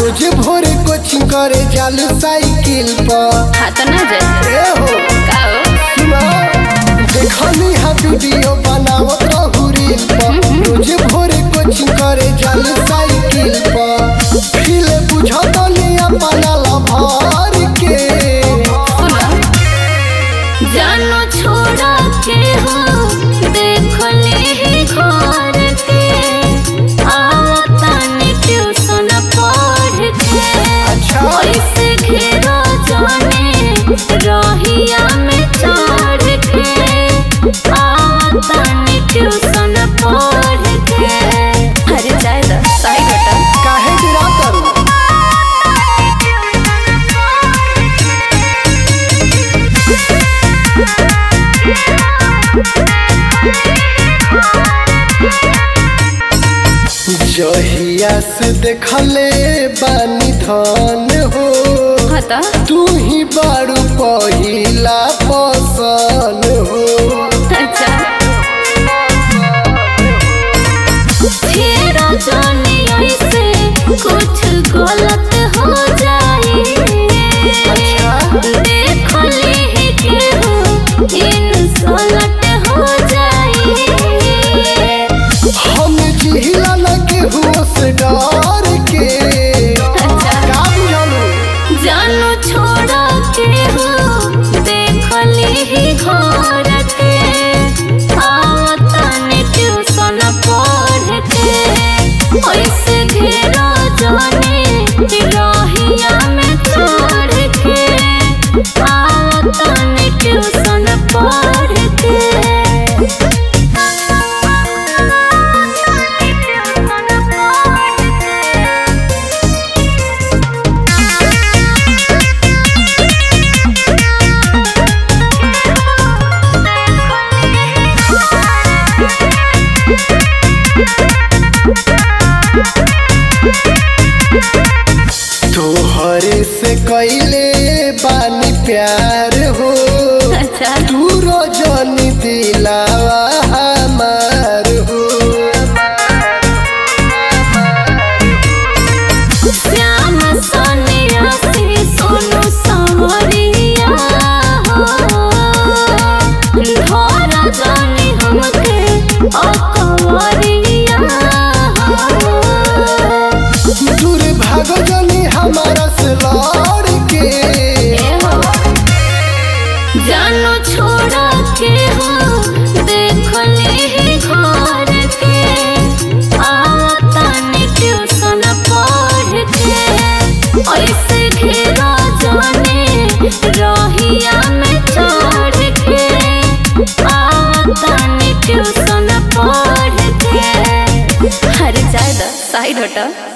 रोज भोरे कोचिंग करे चालू साइकिल पर हाँ तो ना जाए ए हो का हो सुना देखनी हा वीडियो बनावत रहू रील पर रोज भोरे कोचिंग करे चालू साइकिल पर फील बुझत नहीं अपना लभार के सुनो जानो छोड़ा के हो देख ले घर के आवता ने ट्यूशन पढ़ के अच्छा। ऐसे घेरो जाने रहिया में चढ़ के आवता ने ट्यूशन पढ़ के अरे जाए दा सही घटा काहे गिरा करू जहिया से देखले बानी धन हो हाँ तो तू ही बारू पहिला पसन हो अच्छा छेड़ा जाने ऐसे कुछ गलत हो जाए देख ले केहू इंसल्ट हो जाए हम जिहिला न केहू से डर के अच्छा का बुझलू जानो छोड़ा के हो देख ले घर के आवता ने ट्यूशन पढ़ के ऐसे घेरा जाने रहिया में चढ़ के आवता ने ट्यूशन पढ़ के तोहरे से कैले बानी प्यार हो अच्छा तू रोजनी दिलावा हमार हो श्याम सोनिया से सोनू सावरिया हो ढोरा जाने हमके अकवरिया हो दूर भागो जनी हमारा से लड़ के जानो छोड़ा के हो देख ले घर के आवता ने ट्यूशन पढ़ के ऐसे घेरा जाने रहिया में चढ़ के आवता ने ट्यूशन पढ़ के हर जाए साइड हटा